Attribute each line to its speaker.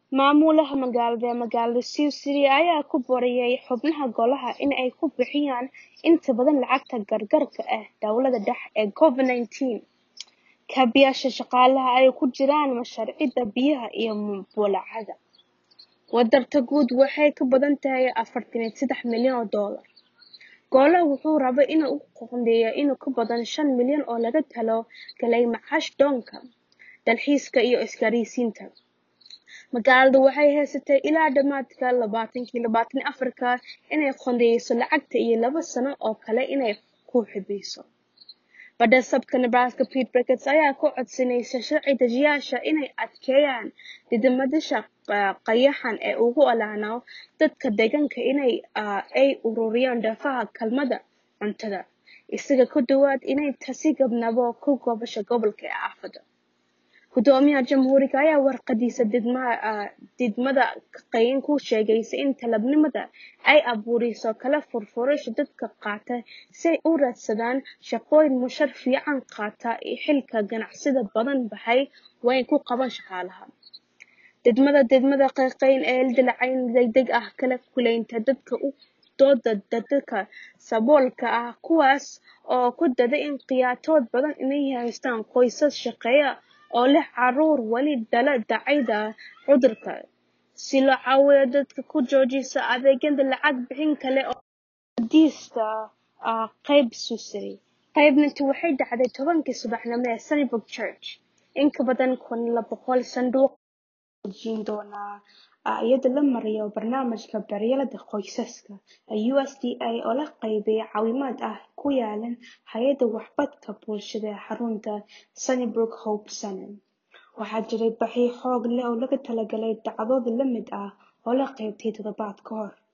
Speaker 1: Maamulaha magaalada ee magaalada Sioux City ayaa ku booriyay xubnaha golaha in ay ku bixiyaan inta badan lacagta gargaarka ah dowladda dhexe ee Covid-19 kaabayaasha shaqaalaha ay ku jiraan mashaariicda biyaha iyo bulaacada. Wadarta guud waxay ka badan tahay afartan iyo sedax milyan oo dollar. Golaha wuxuu rabaa in uu qoondeeyo in ka badan shan milyan oo loogu talagalay macaash doonka, dalxiiska iyo isgaarsiinta. Magaaladu waxay haysatay ilaa dhamaadka labatanki labatan iyo afarka inay qoondeyso lacagta iyo laba sano oo kale inay ku xidhayso. Badhsaabka Nebraska Pete Buttigieg ayaa ku codsanaya sharci dejiyayaasha inay adkeeyaan nidaamyada qayaxan ee u oggolaanaya dadka deegaanka in ay ururiyaan daafaha kaalmada cuntada, isagoo ku dhawaaqay inay taasi gabagabo ku gudbeyso gobolka ee aafada. Guddoomiyaha Jamhuuriga ayaa warqadiisa diidmada qayaxan ku sheegay in tallaabadani ay abuureyso kala furfurasho dadka qaata si ay u raadsadaan shaqooyin mushahar fiican qaata xilli ganacsiyo badan baahi weyn u qabaan shaqaalaha. Diidmada diidmada qayaxan ee dhaleecayn degdeg ah kala kulmeynta dadka u dooda dadka saboolka ah kuwaas oo ku dooday in qaxooti badan ay haystaan qoysas shaqeeya oo leh carruur weli la daalaa cudurka, si loo caawiyo dadka ku joojiya adeegyada lacag bixinta kale oo fadhiista qeyb Sioux City. Qaybintu waxay dhacday tobankii subaxnimo ee Sunnybrook Church. In ka badan kun iyo laba boqol sanduuq ayaa la dejin doonaa iyadoo loo marayo barnaamijka daryeelka qoysaska ee USDA oo la qeybiyo caawimaad ay ku yaalaan hay'adda waxqabadka bulshada ee xarunta Sunnybrook Hope Center. Waxaa jiray baahi xoog leh oo loogu talagalay dhacdooyin la mid ah oo la qabtay toddobaad ka hor.